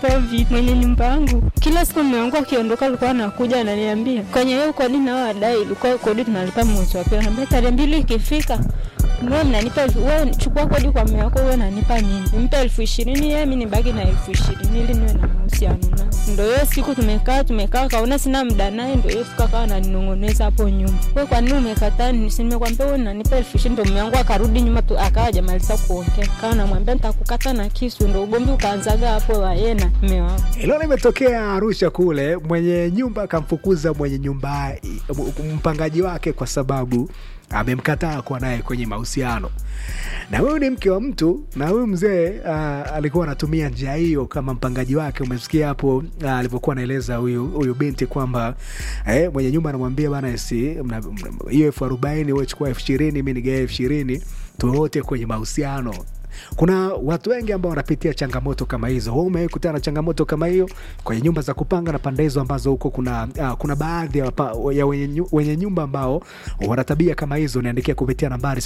Povi mwenye nyumba yangu, kila siku mume wangu akiondoka alikuwa anakuja ananiambia, kwenye hiyo kodi nao wadai, ilikuwa kodi tunalipa mwezi wa pili. Anambia tarehe mbili ikifika wewe mnanipa elfu, wewe chukua kodi kwa mume wako, wewe unanipa mimi, nimpe elfu ishirini yeye, mimi nibaki na elfu ishirini ili niwe na mahusiano naye. Ndio hiyo siku tumekaa tumekaa, kaona sina muda naye, ndio hiyo siku akawa ananinong'oneza hapo nyuma, wewe kwa nini umekataa? Si nimekwambia wewe unanipa elfu ishirini. Ndio mume wangu akarudi nyuma tu, akawa hajamaliza kuongea, kawa namwambia nitakukata na kisu. Ndio ugomvi ukaanzaga hapo wa yeye na mume wangu. Hilo limetokea Arusha kule, mwenye nyumba akamfukuza mwenye nyumba mpangaji wake kwa sababu amemkataa kuwa naye kwenye mahusiano. Na huyu ni mke wa mtu, na huyu mzee uh, alikuwa anatumia njia hiyo kama mpangaji wake. Umesikia hapo uh, alivyokuwa anaeleza huyu huyu binti kwamba eh, mwenye nyumba anamwambia bana, si hiyo elfu arobaini wewe chukua elfu ishirini mi nigae elfu ishirini tuwote kwenye mahusiano kuna watu wengi ambao wanapitia changamoto kama hizo. Wewe umewahi kutana na changamoto kama hiyo kwenye nyumba za kupanga na pande hizo ambazo huko kuna uh, kuna baadhi ya, ya wenye, wenye nyumba ambao wana tabia kama hizo? Niandikia kupitia nambari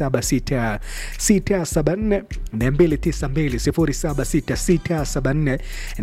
076674 292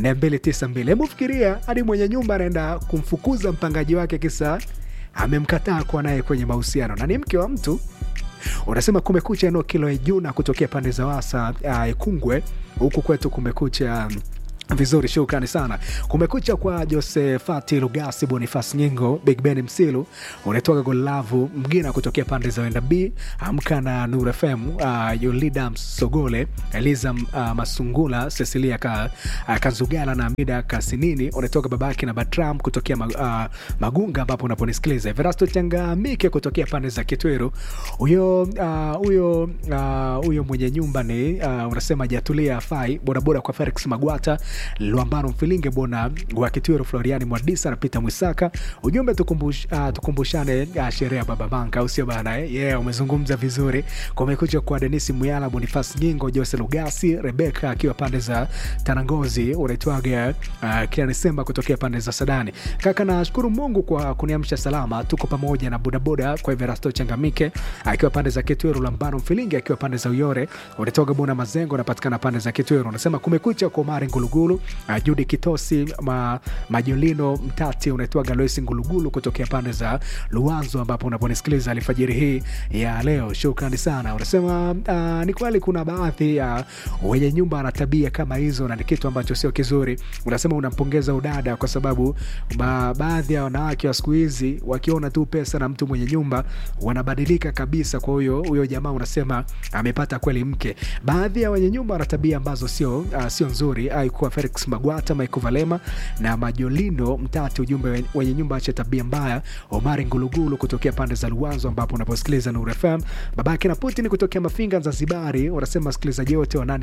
076674 Hebu fikiria hadi mwenye nyumba anaenda kumfukuza mpangaji wake kisa amemkataa kuwa naye kwenye mahusiano na ni mke wa mtu unasema kumekucha eneo kilo Ijuna kutokea pande za Wasa uh, Ikungwe huku kwetu kumekucha um, vizuri shukrani sana. Kumekucha kwa Josefati Lugasi, Bonifas Nyingo, Big Ben Msilu, unatoka Golavu Mgina kutokea pande za Wenda B, Amka na Nur FM, uh, Yolida Msogole, Eliza uh, Masungula, Cecilia ka, uh, Kazugala na Amida Kasinini, unatoka babake na Batram kutokea mag, uh, Magunga ambapo unaponisikiliza. Everasto Changamike kutokea pande za Kitweru. Huyo huyo uh, huyo uh, mwenye nyumba ni uh, unasema jatulia afai bodaboda kwa Felix Magwata Lwambano Mfilinge Bona wa Kitwero Floriani Mwadisa na Peter Mwisaka. Ujumbe tukumbush, uh, tukumbushane uh, sherehe ya Baba Banka, au sio bana eh? Yeah, umezungumza vizuri. Kumekucha kwa Denisi Muyala, Bonifas Nyingo, Jose Lugasi, Rebeka akiwa pande za Tanangozi, unaitwaga uh, Kiani Semba kutokea pande za Sadani. Kaka, nashukuru Mungu kwa kuniamsha salama, tuko pamoja na bodaboda kwa Everasto Changamike akiwa pande za Kitwero, Lambano Mfilinge akiwa pande za Uyore, unatoka Bona Mazengo, unapatikana pande za Kitwero. Unasema kumekucha kwa Mari Ngulugulu Uh, Judi Kitosi ma, Majolino Mtati unaitwa Galoisi Ngulugulu kutokea pande za Luanzo ambapo unaponisikiliza alfajiri hii ya leo. Shukrani sana. Unasema uh, ni kweli kuna baadhi ya uh, wenye nyumba na tabia kama hizo na ni kitu ambacho sio kizuri. Unasema unampongeza udada kwa sababu ba, baadhi ya wanawake wa siku hizi wakiona tu pesa na mtu mwenye nyumba wanabadilika kabisa. Kwa hiyo huyo jamaa unasema amepata kweli mke. Baadhi ya wenye nyumba wana tabia ambazo sio uh, sio nzuri aikuwa Felix Magwata, Michael Valema na Majolino Mtati. Ujumbe wenye nyumba acha tabia mbaya. Omari Ngulugulu kutokea pande za Luanzo ambapo unaposikiliza Nuru FM. Babake na Putin kutokea Mafinga Zanzibari, unasema wasikilizaji wote wa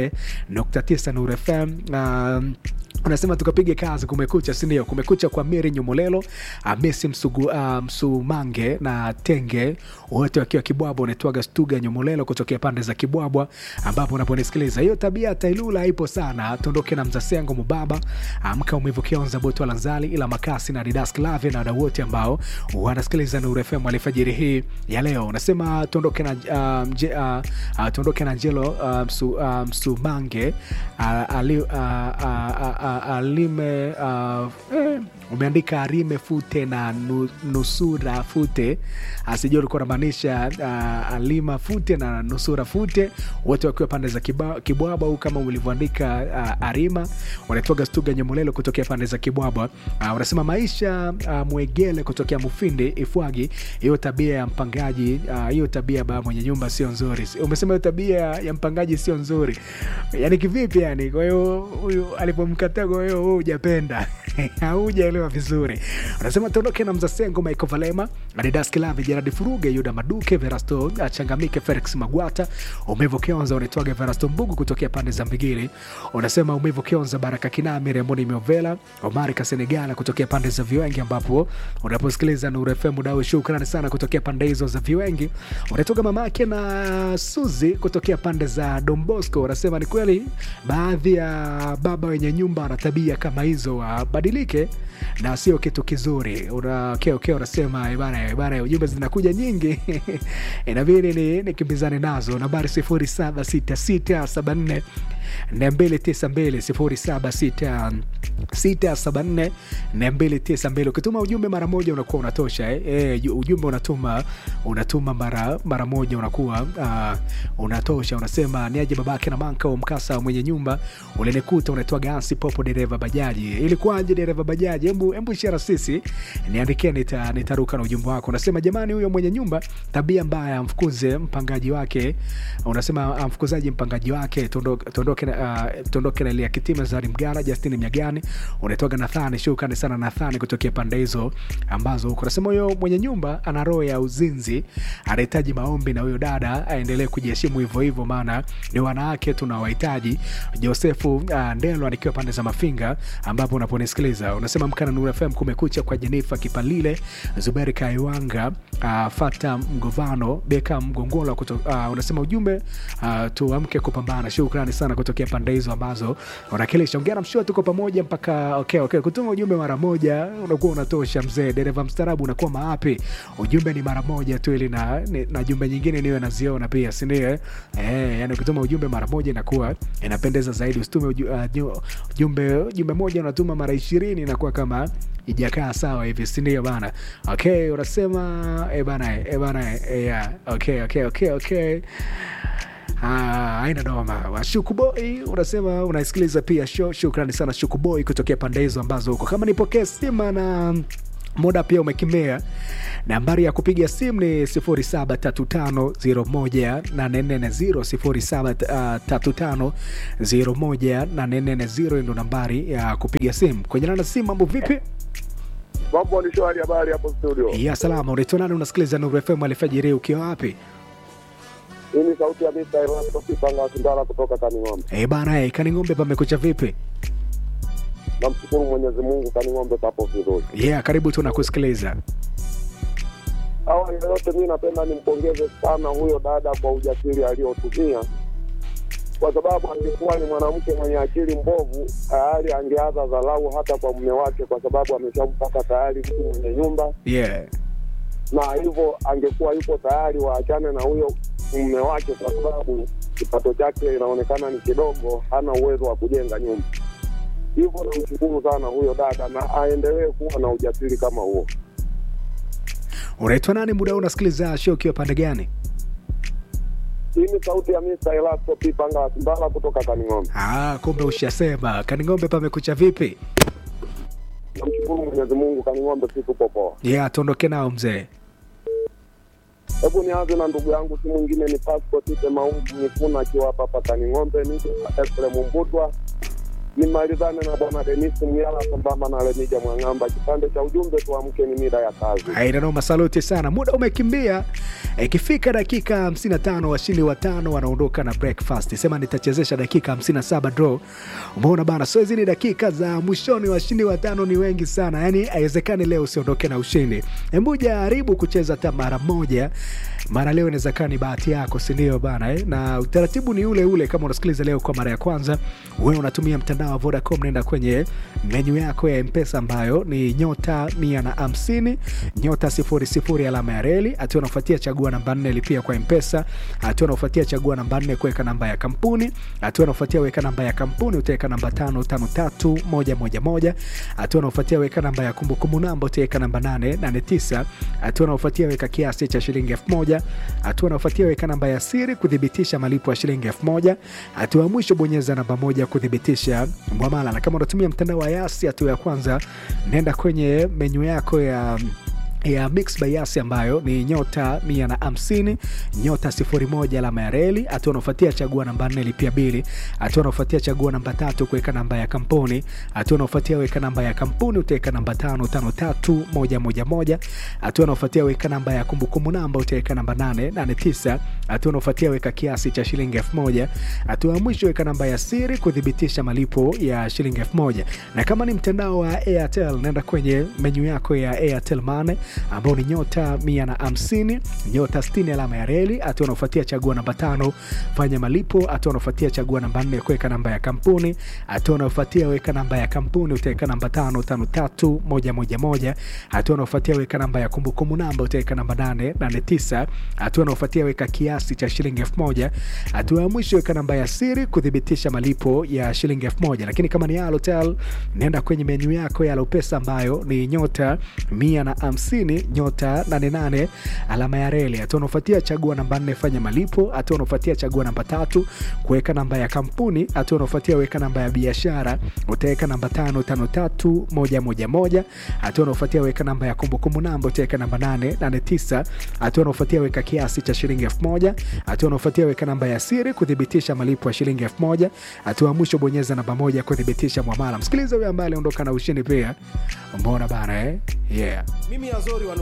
88.9 Nuru FM. Um, unasema tukapige kazi. Kumekucha, si ndio? Kumekucha kwa Miri Nyumolelo, Messi Msugu, uh, Msumange na Tenge, wote wakiwa Kibwabwa. Unaitwaga Stuga Nyumolelo kutokea pande za Kibwabwa ambapo unaponisikiliza. Hiyo tabia Tailula ipo sana. Tuondoke na Mzasengo Mubaba, Amka Umivu Kionza, Boto Lanzali, ila Makasi na Didas Clave na wadau wote ambao wanasikiliza Nuru FM alfajiri hii ya leo. Unasema tuondoke na uh, mje, uh, uh, tuondoke na Njelo uh, Msu, uh, Msumange uh, ali, uh, uh, uh, alime uh, eh, umeandika arime fute na nu, nusura fute asijua ulikuwa unamaanisha uh, alima fute na nusura fute wote wakiwa pande za kibwaba au kama ulivyoandika uh, arima wanatoga stuga nyemolelo kutokea pande za kibwabwa uh, unasema maisha uh, mwegele kutokea mufindi ifwagi hiyo tabia ya mpangaji hiyo uh, tabia ba mwenye nyumba sio nzuri umesema hiyo tabia ya mpangaji sio nzuri yani kivipi yani kwa hiyo huyu alipomkataa kwa hiyo wewe hujapenda haujaelewa vizuri unasema tuondoke na mzasengo michael valema adidas kilavi jeradi furuge yuda maduke verasto changamike felix magwata umevo kionza unaitwaga verasto mbugu kutokea pande za mbigili unasema umevo kionza baraka kinami remoni miovela omari kasenegala kutokea pande za viwengi ambapo unaposikiliza nuru fm dau shukrani sana kutokea pande hizo za viwengi unatoka mamake na suzi kutokea pande za dombosco unasema ni kweli baadhi ya baba wenye nyumba wakawa na tabia kama hizo wabadilike na sio kitu kizuri una okay, okay, unasema "Eh bana eh bana ujumbe zinakuja nyingi inabidi ni nikimbizane nazo nambari 076674 292 076674 292 ukituma ujumbe mara moja unakuwa unatosha eh? Eh, ju- ujumbe unatuma unatuma mara mara moja unakuwa uh, unatosha unasema niaje babake na manka wa mkasa mwenye nyumba ulinikuta unaitwa gasi popo dereva bajaji ilikuwaje dereva bajaji hebu hebu ishara sisi niandikia nita, nitaruka na ujumbe wako unasema jamani huyo mwenye nyumba tabia mbaya amfukuze mpangaji wake unasema amfukuzaji mpangaji wake tuondoke tuondoke na, uh, tuondoke na Elia Kitima Zari Mgara Justin Mnyagani unaitoka Nathani shukrani sana Nathani kutokea pande hizo ambazo huko unasema huyo mwenye nyumba ana roho ya uzinzi anahitaji maombi na huyo dada aendelee kujiheshimu hivyo hivyo maana ni wanawake tunawahitaji Josefu uh, Ndelo anikiwa pande za Mafinga ambapo unaponisikiliza unasema mkana Nuru FM kumekucha kwa Jenifa Kipalile Zuberi Kaiwanga uh, Fata Mgovano Beka Mgongola kuto, uh, unasema ujumbe uh, tuamke kupambana shukrani sana kutokea pande hizo ambazo unakilisha ongea na mshua tuko pamoja mpaka okay, okay. kutuma ujumbe mara moja unakuwa unatosha mzee dereva mstarabu unakuwa maapi ujumbe ni mara moja tu ili na, ni- na jumbe nyingine niwe naziona pia sindio eh, yani ukituma ujumbe mara moja inakuwa inapendeza zaidi usitume uju, uh, nyu- ujumbe jumbe moja unatuma mara ishirini inakuwa kama ijakaa sawa hivi sindio bana okay unasema e bana e bana e, yeah. okay, okay, okay, okay. Ah, haina noma shukuboi unasema unaisikiliza pia show shukrani sana shukuboi kutokea pande hizo ambazo huko kama nipokee sima na muda pia umekimea nambari ya kupiga simu ni 0735 0735 ndo nambari ya kupiga simu kwenye nana simu mambo vipi Mambo ni shwari, habari hapo studio. ya salama unaitwa nani unasikiliza nuru fm alifajiri ukiwa wapi Hii ni sauti ya Mr. Erasto Kipanga Sindala kutoka Kaning'ombe. e bana e, kaning'ombe pamekucha vipi Namshukuru Mwenyezi Mungu, Kaning'ombe papo vizuri. yeah karibu tu nakusikiliza Awali ya yote, mi napenda nimpongeze sana huyo dada kwa ujasiri aliotumia, kwa sababu angekuwa ni mwanamke mwenye akili mbovu, tayari angeanza dharau hata kwa mume wake, kwa sababu ameshampata tayari mtu mwenye nyumba, yeah na hivyo angekuwa yupo tayari waachane na huyo mume wake, kwa sababu kipato chake inaonekana ni kidogo, hana uwezo wa kujenga nyumba. Hivyo namshukuru sana huyo dada, na aendelee kuwa na ujasiri kama huo. unaitwa nani muda huu unasikiliza show ukiwa pande gani Hii ni sauti ya Mr. Elasto Pipanga Simbala kutoka Kaning'ombe. ah, kumbe ushasema kaning'ombe pamekucha vipi Namshukuru Mwenyezi Mungu, Kaning'ombe si tupo poa. yeah tuondoke nao mzee Hebu nianze na ndugu yangu, si mwingine ni Passport Ite Maungu Nyifuna akiwa hapa hapa Kaning'ombe, ni Efrem Mbutwa nimalizane na bwana Denis Muyala sambamba na Lemija Mwang'amba. Kipande cha ujumbe, tuamke, ni mida ya kazi. ainanoma saluti sana muda umekimbia ikifika dakika 55 washindi watano wanaondoka na breakfast sema nitachezesha dakika 57 draw umeona bana so hizi ni dakika za mwishoni washindi watano ni wengi sana yani haiwezekani leo usiondoke na ushindi hebu jaribu kucheza hata mara moja mara leo inaweza kaa ni bahati yako sindio bana eh? na utaratibu ni ule ule kama unasikiliza leo kwa mara ya kwanza wewe unatumia mtandao wa vodacom naenda kwenye menyu yako ya mpesa ambayo ni nyota mia na hamsini nyota sifuri sifuri alama ya reli hatua unafuatia chagua namba nne lipia kwa mpesa hatua unafuatia chagua namba nne kuweka namba ya kampuni hatua unafuatia weka namba ya kampuni utaweka namba tano tano tatu moja moja moja hatua unafuatia weka namba ya kumbukumbu namba utaweka namba nane nane tisa hatua unaofuatia weka kiasi cha shilingi elfu moja hatua unaofuatia weka namba ya siri kuthibitisha malipo ya shilingi elfu moja hatua ya mwisho bonyeza namba moja kuthibitisha mwamala na kama unatumia mtandao wa yasi hatua ya kwanza nenda kwenye menyu yako ya ya mix by yasi ambayo ni nyota mia na hamsini nyota sifuri moja alama ya reli hatua unaofuatia chagua namba nne lipia bili hatua unaofuatia chagua namba tatu kuweka namba ya kampuni hatua unaofuatia weka namba ya kampuni utaweka namba tano tano tatu moja moja moja hatua unaofuatia weka namba ya kumbukumbu namba utaweka namba nane nane tisa hatua unaofuatia weka kiasi cha shilingi elfu moja hatua ya mwisho weka namba ya siri kuthibitisha malipo ya shilingi elfu moja na kama ni mtandao wa airtel naenda kwenye menyu yako ya airtel mane ambao ni nyota mia na hamsini nyota sitini alama ya reli. Hatua unaofuatia chagua namba tano fanya malipo. Hatua unaofuatia chagua namba nne kuweka namba ya kampuni. Hatua unaofuatia weka namba ya kampuni, utaweka namba tano tano tatu moja moja moja. Hatua unaofuatia weka namba ya kumbukumbu namba, utaweka namba nane nane tisa. Hatua unaofuatia weka kiasi cha shilingi elfu moja. Hatua ya mwisho weka namba ya siri kuthibitisha malipo ya shilingi elfu moja. Lakini kama ni Halotel, nenda kwenye menyu yako ya Alopesa ambayo ni nyota mia na hamsini nyota nane nane alama ya reli. Hatua unaofuatia chagua namba nne fanya malipo. Hatua unaofuatia chagua namba tatu kuweka namba ya kampuni. Hatua unaofuatia weka namba ya biashara, utaweka namba tano tano tatu moja moja moja. Hatua unaofuatia weka namba ya kumbukumbu namba, utaweka namba nane nane tisa. Hatua unaofuatia weka kiasi cha shilingi elfu moja. Hatua unaofuatia weka namba ya siri kuthibitisha malipo ya shilingi elfu moja. Hatua ya mwisho bonyeza namba moja kuthibitisha mwamala. Msikiliza huyo ambaye aliondoka na ushindi pia, umeona bana eh? Yeah. Mimi Azori wa